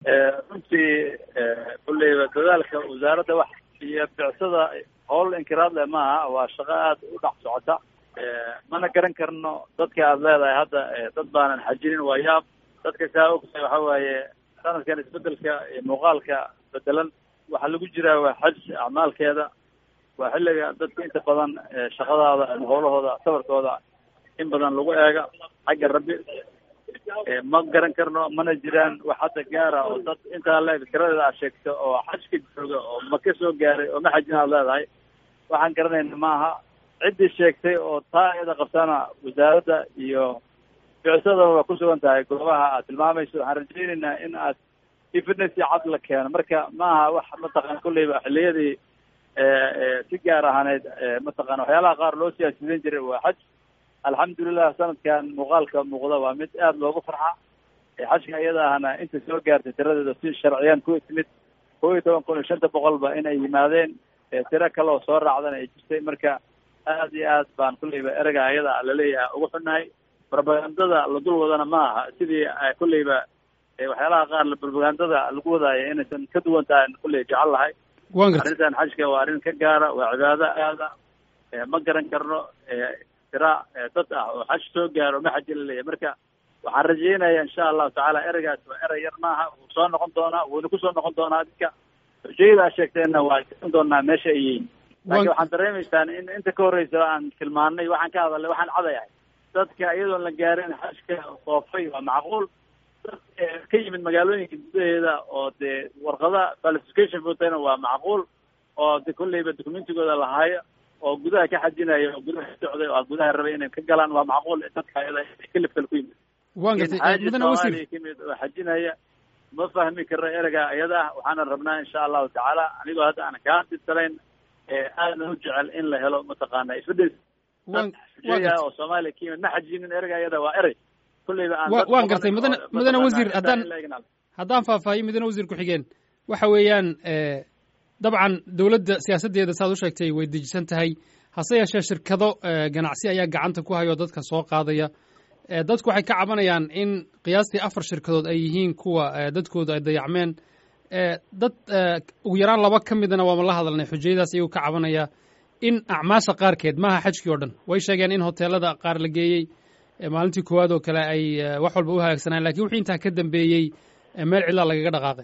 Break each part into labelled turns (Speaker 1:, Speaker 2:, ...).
Speaker 1: runtii kulleyba dadaalka wasaaradda wax iyo bicsada howl inkiraad leh maaha waa shaqo aada u dhex socota mana garan karno dadka aada leedahay hadda dad baanan xajinin waa yaab dadka saa ogtahay waxa waaye sanadkan isbedelka muuqaalka bedelan waxaa lagu jiraa waa xaj acmaalkeeda waa xilliga dadka inta badan shaqadaada ama howlahooda sabarkooda in badan lagu eega xagga rabbi ma garan karno mana jiraan wax hadda gaara oo dad intaa leeg tiradeeda aad sheegto oo xajka jooga oo maka soo gaaray oo ma xajin aad leedahay waxaan garanayna maaha ciddii sheegtay oo taa iyada qabtana wasaaradda iyo bicsada waa ku sugan tahay goobaha aad tilmaamayso waxaan rajaynaynaa in aad evidence cad la keeno marka maaha wax mataqana kulleyba xilliyadii si gaar ahaaneyd mataqana waxyaalaha qaar loo siyaasidan jiray waa xaj alxamdulilah sanadkan muuqaalka muuqda waa mid aada loogu farxa xajka iyada ahna inta soo gaartay tiradeeda si sharciyan ku timid kow iyo toban kun iyo shanta boqolba inay yimaadeen tiro kale oo soo raacdana ay jirtay marka aada iyo aad baan kulleyba erega ayada laleeyahay ugu xunnahay propagandada la dul wadana ma aha sidii kulleyba waxyaalaha qaar propagandada lagu wadaayo inaysan ka duwan tahay kulley jecel lahay arrintan xajka waa arrin ka gaara waa cibaado aada ma garan karno tira dad ah oo xaj soo gaaro ma xaji laleeyahay marka waxaan rajaynaya insha allahu tacaala ereygaas waa erey yar maaha wuu soo noqon doonaa wuuna kusoo noqon doonaa dadka xujayada aa sheegteenna waa garan doonaa meesha ay yihiin laakiin waxaan dareemaysaan in inta ka horreysa aan tilmaanay waxaan ka hadalnay waxaan cadayahay dadka iyadoon la gaarin xajka soofay waa macquul dad ka yimid magaalooyinka gudaheeda oo dee warqada qualification votana waa macquul oo de kolleyba documentigooda lahaayo oo gudaha ka xajinaya oo gudaha socday oo gudaha rabay inay ka galaan waa macquul dadka ayada kelif kale ku yimid
Speaker 2: waan gartay mudane wasiir
Speaker 1: kamid oo xajinaya ma fahmi karno erega iyada ah waxaana rabnaa insha allahu tacaala anigoo hadda aan kaa dirsanayn aadna u jecel in la helo mataqaana isbedel oo soomaaliya ka yimid ma xajinin erega iyada waa erey kulleyba aan
Speaker 2: waan gartay mudane mudane wasiir haddaan haddaan faahfaahiyo mudane wasiir ku-xigeen waxa weeyaan dabcan dowladda siyaasaddeeda saad u sheegtay way dejisan tahay hase yeeshee shirkado ganacsi ayaa gacanta ku hayo dadka soo qaadaya dadku waxay ka cabanayaan in qiyaastii afar shirkadood ay yihiin kuwa dadkoodu ay dayacmeen dad ugu yaraan laba ka midana waama la hadalnay xujayadaas iyagoo ka cabanaya in acmaasha qaarkeed maaha xajkii oo dhan way sheegeen in hoteelada qaar la geeyey maalintii koowaad oo kale ay wax walba u hagaagsanaan lakin wixii intaa ka dambeeyey meel cidlaa lagaga dhaqaaqay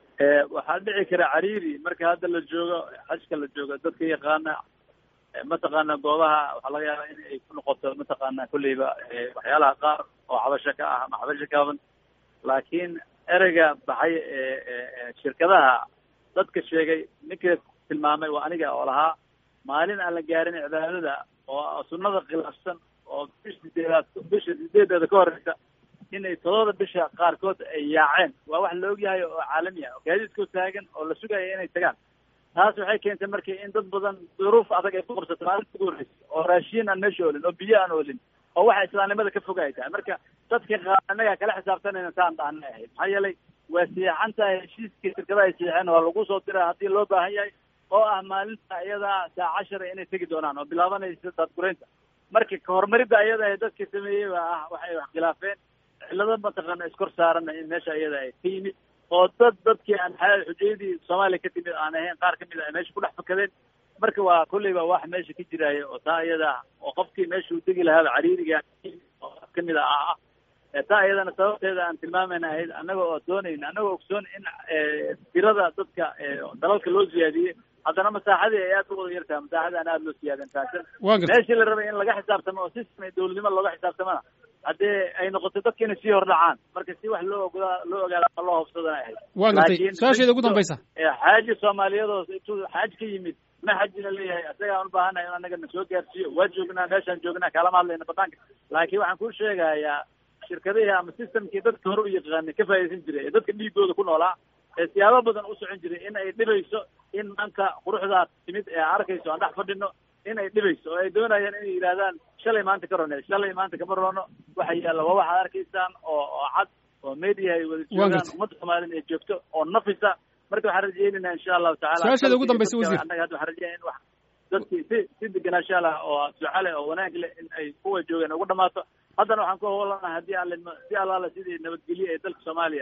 Speaker 1: waxaa dhici kara cariiri marka hadda la joogo xajka la joogo dadka yaqaana mataqaana goobaha waxaa laga yaabaa in ay ku noqoto mataqaana kulleyba waxyaalaha qaar oo xabasho ka ah ama xabasho kaaban laakiin ereyga baxay shirkadaha dadka sheegay ninka tilmaamay waa aniga oo lahaa maalin aan la gaarin cibaadada oo sunnada khilaafsan oo bisha sideedaad bisha sideedeeda ka horeysa inay toddoba bisha qaarkood ay yaaceen waa wax la ogyahay oo caalami ah oo gaadiidkoo taagan oo la sugaya inay tagaan taas waxay keentay marka in dad badan duruuf adag ay ku qabsato maalinta ugu horreysa oo raashiin aan meesha olin oo biyo aan olin oo waxa islaamnimada ka fog ay tahay marka dadka qaar annaga kala xisaabtanayna taan dhaana ahayd maxaa yeelay waa siixan tahay heshiiskii shirkadaha ay siixeen waa lagu soo diraa haddii loo baahan yahay oo ah maalinta iyadaa saa cashara inay tegi doonaan oo bilaabanaysa daadguraynta marka kahormaridda ayada ee dadka sameeyey baa ah waxay wax khilaafeen cillado mataqaana iskor saarana in meesha iyada ay ka yimid oo dad dadkii aan xujayadii soomaaliya ka timid aan ahayn qaar kamid a ay meesha ku dhex fakadeen marka waa kolleyba wax meesha ka jiraayo oo taa iyada oo qofkii meesha uu degi lahaaba cariiriga oo kamid a ah ah taa iyadana sababteeda aan tilmaamayna ahayd annaga oo doonayna annagoo ogsoon in tirada dadka dalalka loo siyaadiyey haddana masaaxadii ay aad u wada yartahay masaaxadii aan aada loo siyaadin taasina meeshii la rabay in laga xisaabtamo oo system dowladnimo looga xisaabtamana haddee ay noqoto dadka inay sii hordhacaan marka si wax loo ogodaa loo ogaada ama loo hobsadana ahayd
Speaker 2: waan gartay su-aasheeda ugu dambaysa
Speaker 1: xaaji soomaaliyadoos intuu xaaj ka yimid ma xajina leeyahay isagaan u baahanahay in annaga na soo gaarsiiyo waa joognaa meeshaan joognaa kalama hadlayna banaanka laakiin waxaan kuu sheegayaa shirkadihii ama systemkii dadka hore u yaqaanay ka faa'idaysan jiray ee dadka dhiigooda ku noolaa ee siyaabo badan u socon jiray in ay dhibayso in maanta quruxdaa timid ee arkayso aan dhex fadhino in ay dhibayso oo ay doonayaan inay yidhahdaan shalay maanta ka rone shalay maanta kama rono waxa yaalla waa waxaad arkaysaan oo oo cad oo media ay wada joogaan ummadda soomaaliyana ay joogto oo nafisa marka waxaan rajaynaynaa insha allahu tacala
Speaker 2: su-aasheeda ugu dambaysa wasiir
Speaker 1: annaga hadda waxaan rajaynaya in wax dadkii si si deganaansha lah oo duca leh oo wanaag leh in ay kuwa joogeen ugu dhamaato haddana waxaan ku howlanahay haddii alle si allaale sidii nabadgelye ee dalka soomaaliya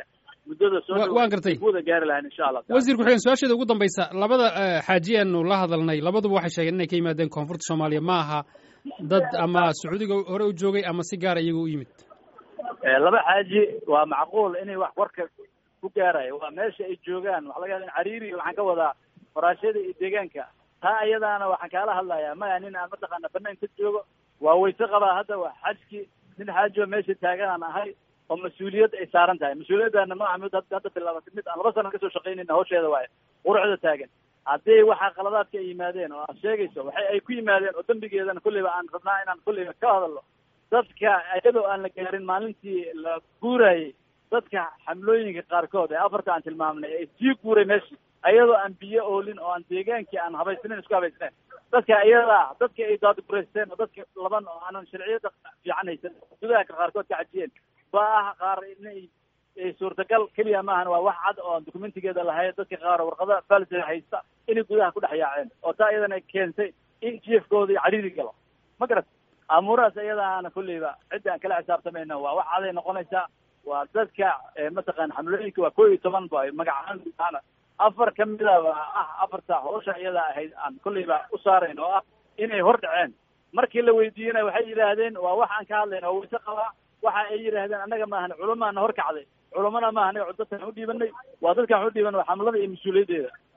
Speaker 1: muddada soo
Speaker 2: waan gartay
Speaker 1: kuwada gaari lahayn insha allah
Speaker 2: wasiir ku-xigeen su-aasheeda ugu dambaysa labada xaaji aanu la hadalnay labaduba waxay sheegeen inay ka yimaadeen koonfurta soomaaliya ma aha dad ama sacuudiga hore u joogay ama si gaara iyaga u yimid
Speaker 1: laba xaaji waa macquul inay wax warka ku gaarayo waa meesha ay joogaan waxa laga yaaba in cariiri waxaan ka wadaa faraashyada iyo deegaanka taa iyadaana waxaan kaala hadlayaa maya nin aan mataqaana banaanka joogo waa wayse qabaa hadda waa xajki nin xaaji oo meesha taaganaan ahay oo mas-uuliyad ay saaran tahay mas-uuliyaddaana maaha mid hadda bilaabatay mid aan laba sana kasoo shaqaynayna hawsheeda waayo quruxda taagan haddii waxaa qaladaadka ay yimaadeen oo aad sheegayso waxay ay ku yimaadeen oo dembigeedana kulleyba aan rabnaa inaan kulleyba ka hadalno dadka iyadoo aan la gaarin maalintii la guurayay dadka xamlooyinka qaarkood ee afarta aan tilmaamnay ee sii guuray meesha ayadoo aan biyo oolin oo aan deegaankii aan habaysnayn isku habaysnayn dadka iyadaa dadka ay daadgureysteen oo dadka laban oo aanan sharciyada fiican haysan gudaha qaarkood ka cajiyeen baa ah qaar inay suurtagal keliya maahan waa wax cad oo aan dokumentigeeda lahayn dadka qaar warqada falsa haysta inay gudaha ku dhex yaaceen oo taa iyadana keentay in jiefkooda cariiri galo ma garat amuurahaas iyadaana kulleyba cidda aan kala xisaabtamayna waa wax caday noqonaysaa waa dadka mataqana xamlooyinka waa koo iyo toban ba magacaaan gudaana afar kamida waa ah afarta hawsha iyada ahayd aan kulleyba u saarayn oo ah inay hor dhaceen markii la weydiiyena waxay yidhaahdeen waa wax aan ka hadlayna oo wayse qabaa waxa ay yidhaahdeen annaga maahan culamaana hor kacday culamana maaha anaga dadkaan u dhiibanay waa dadkaan u dhiiban waa xamlada iyo mas-uuliyaddeeda